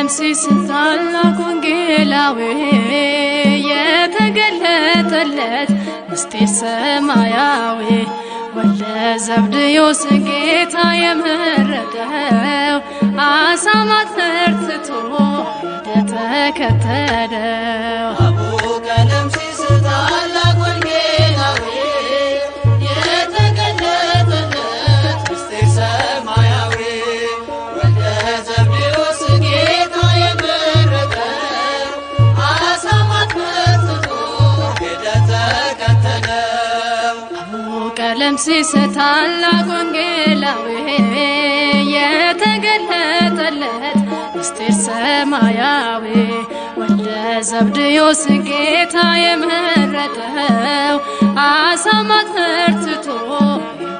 ቀለምሲስ ታላቅ ወንጌላዊ የተገለጠለት ምስጢር ሰማያዊ ወልደ ዘብድዮስ ጌታ የመረጠው አሳማት ፈርትቶ ሄደ ተከተለው አቡ ቀለምሲስ ታላቅ ወንጌላዊ የተገለጠለት ምስጢር ሰማያዊ ወልደ ዘብዴዎስ ጌታ የመረጠው አሳማት መርትቶ ሄደ ተከተለው አቡ ቀለምሲስ ታላቅ ወንጌላዊ የተገለጠለት ምስጢር ሰማያዊ ወልደ ዘብድዮስ ጌታ የመረጠው አሳማት ፈርትቶ ሄደ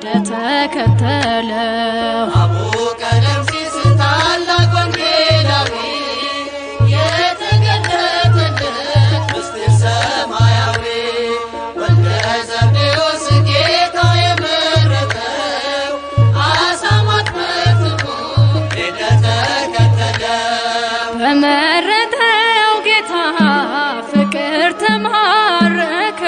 ተከተለው አቡ ቀለምሲስ ታላቅ ወንጌላዊ የተገለጠለት ምስጢር ሰማያዊ ወልደ ዘብዴዎስ ጌታ የመረጠው አሳማት መርትቶ ሄደ ተከተለው በመረጠው ጌታ ፍቅር ተማረከ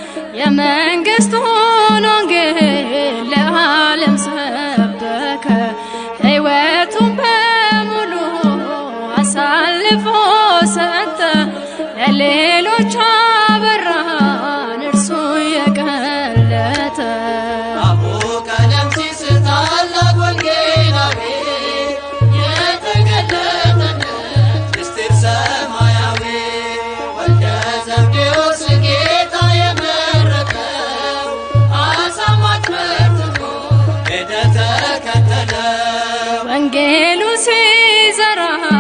የመንግስቱን ወንጌል ለዓለም ሰበከ ሕይወቱን በሙሉ አሳልፎ ሰጠ ለሌሎች አበራን እርሱ የቀለጠ አቡ ቀለምሲስ ታላቅ ወንጌላዊ የተገለጠለት ምስጢር ሰማያዊ ወልደ ዘብዴዎስ ጌታ የመረጠው አሳማት መርትቶ ሄደ ተከተለው ወንጌሉ ሲዘራ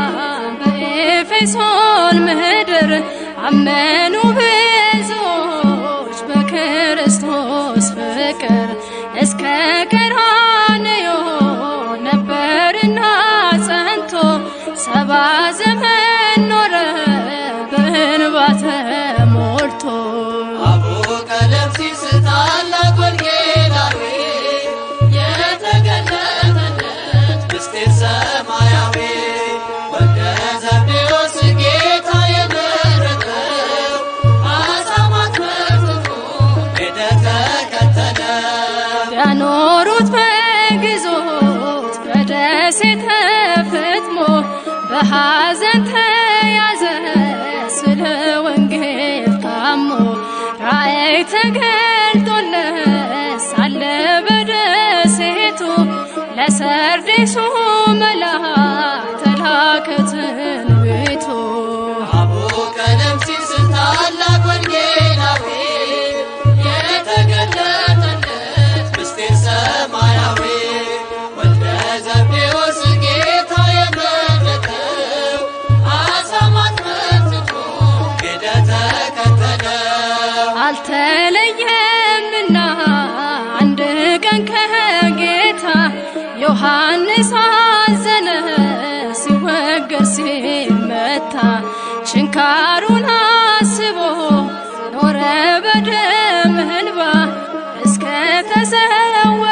በኤፌሶን ምድር አመኑ ብዙዎች በክርስቶስ ፍቅር እስከ ቀራንዮ ነበርና ጸንቶ ሰባ ዘመን ኖረ በእንባ ተሞልቶ አቡ ቀለምሲስ ታላቅ ወንጌላዊ የተገለጠለት ምስጢር ሰማያዊ ወልደ ዘብዴዎስ ጌታ የመረጠው አሳማት መርትቶ ሄደ ተከተለው ያኖሩት በግዞት በደሴተ ፍጥሞ በሐዘን ተያዘ ስለ ወንጌል ታሞ ራእይ ተገልጦለት ሳለ በደሴቱ ለሰርዴሱ መልአክ ተላከ ትንቢቱ አቡ ቀለምሲስ ታላቅ ወንጌላዊ የተገለጠለት ምስጢር ሰማያዊ ወልደ ዘብዴዎስ ጌታ የመረጠው አሳማት መርትቶ ሄደ ተከተለው አልተለየምና አንድ ቀን ከጌታ ዮሐንስ አዘነ ሲወገር ሲመታ ችንካሩን አስቦ ኖረ በደም እንባ እስከ ተሰወ